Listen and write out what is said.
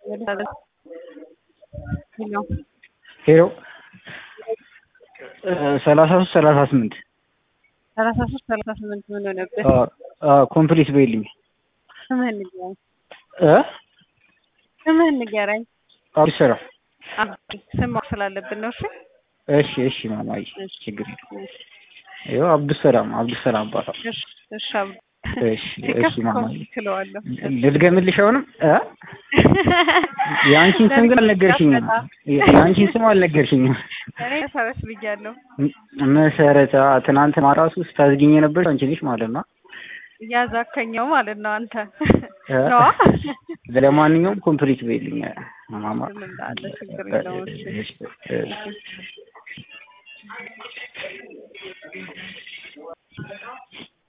ሄሎ ሄሎ ሰላሳ ሶስት ሰላሳ ስምንት ሰላሳ ሶስት ሰላሳ ስምንት ምን ሆነብህ? ኮምፕሊት በይልኝ ስምህን ንገረኝ። እ ስምህን ንገረኝ። አዲስ ስራ አብዲ ስም ማወቅ ስላለብን ነው። እሺ እሺ እሺ ማማዬ ችግር የለም ይኸው አብዱሰላም አብዱሰላም እባላለሁ እሺ እሺ አብዲ እሺ እሺ ሲከፍ ማማዬ ኮምፕሊት እለዋለሁ። ልድገምልሽ አሁንም እ የአንቺን ስም ግን አልነገርሽኝም የአንቺን ስም አልነገርሽኝም እኔ መሰረት ብያለሁ። መሰረተ ትናንት ማራሱ ስታዝጊኝ የነበርሽ አንቺ ነሽ ማለት ነው እያዛከኘው ማለት ነው አንተ እ ነዋ። ለማንኛውም ኮምፕሊት በይልኝ ማማ ምን እንዳለ ችግር የለውም። እሺ እሺ እሺ